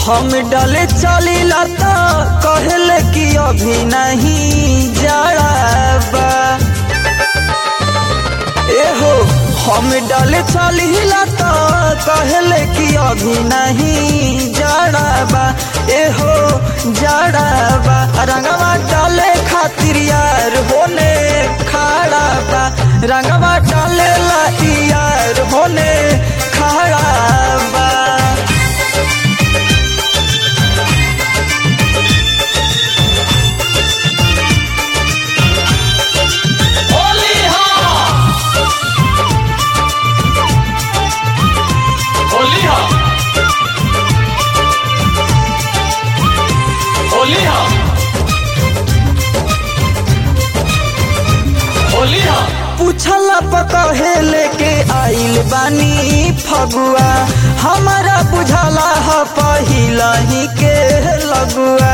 हम डले चलीला तो कहले कि अभी नहीं जड़ाबा एहो हम डले चलीला तो कहले कि अभी नहीं जड़ाबा एहो जड़ाबा रंगवा डाले खातिर यार होने खड़ा बा रंगवा डाले ला यार होने खड़ा बा होली हाँ होली हाँ होली हाँ होली हाँ पूछला पकहे लेके आइल बानी फगुआ हमारा बुझाला ह पहिला ही के लगुआ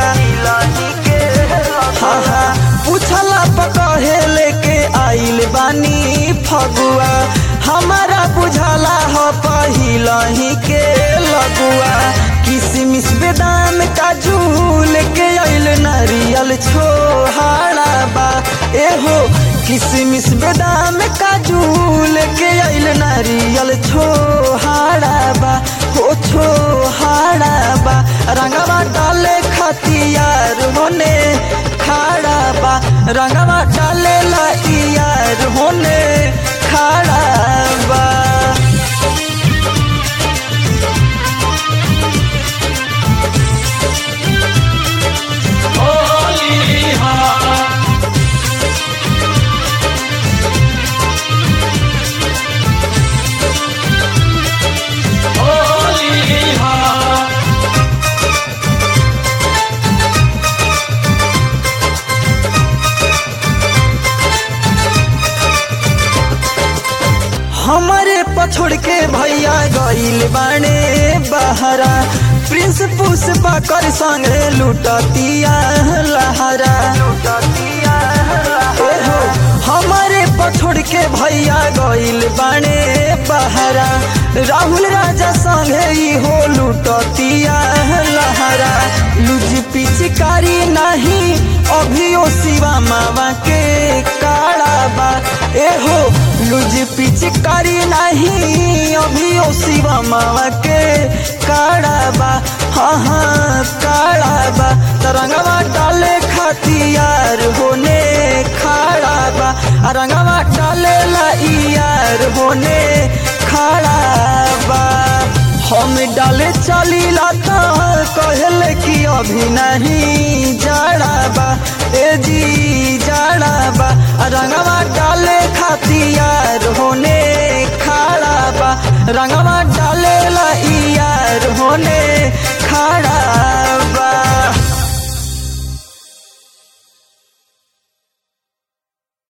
हाँ हाँ पूछला पकहे लेके आइल बानी फगुआ हमारा बुझाला ह पहिला ही के लगुआ किसमिस बेदाम काजू लेके आइल नारियल छोहाड़ा बा एहो किसमिस बेदाम काजू लेके आइल नारियल छोहाड़ा बा हो छोहाड़ा बा रंगवा डाले खतियार होने खाड़ा बा रंगवा डाले ला यार होने खाड़ा बा होली हाँ होली हाँ हमारे पछोड़ के भैया गइल बाणे बहरा प्रिंस पुष्पा कर संगे लुटतिया लहरा ओहो, हमारे पछोड़ के भैया गइल बाणे बहरा राहुल राजा संगे ही हो लुटतिया लहरा लुज पिचकारी नहीं अभियो शिवा मावा के काड़ा बा एहो लुज पिचकारी नहीं अभियो शिवा मावा के काड़ा बा हाँ हाँ काड़ा बा तरंगवा डाले खातियार होने खाड़ा बा आ रंगवा डाले ला यार होने खाड़ा बा हम डाले चलीला तो कहले कि अभी नहीं जाड़ा बा ए जी जाड़ा